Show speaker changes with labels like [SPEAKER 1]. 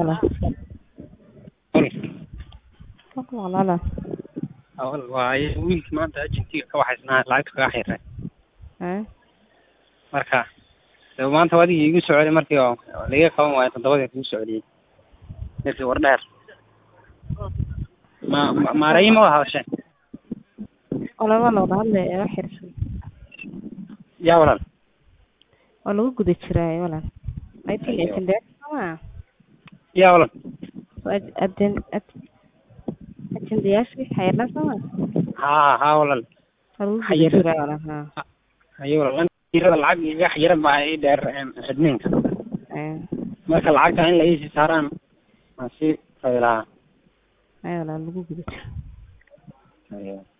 [SPEAKER 1] walaal Waa walaal
[SPEAKER 2] awal waaye wiilki maanta agentiga ka waxaysnaa lacagta kaga xiray
[SPEAKER 1] ee
[SPEAKER 2] marka de maanta waa adigii igu soo celi markii oo laga qaban waayo toddobadii kugu soo celiyey dadkii war dheer ma ma- maarayi ma wada hadasheen
[SPEAKER 1] walaal waa la wada hadlaya ee wax xirsan
[SPEAKER 2] yaa walaal
[SPEAKER 1] waa lagu guda jiraa walaal I think agenda sama
[SPEAKER 2] yaa walaal
[SPEAKER 1] ajendayaashii xayrna sama
[SPEAKER 2] haa haa walaal
[SPEAKER 1] waa lagu guda
[SPEAKER 2] Xayirada.
[SPEAKER 1] jiraa walaal haa
[SPEAKER 2] haye walaal tirada lacag iga xiran baa ii dheer em, xidhniinka
[SPEAKER 1] ee
[SPEAKER 2] marka lacagta in la iisii saaraan waan sii rabi lahaa
[SPEAKER 1] ay walaal lagu guda jiraa
[SPEAKER 2] Haye.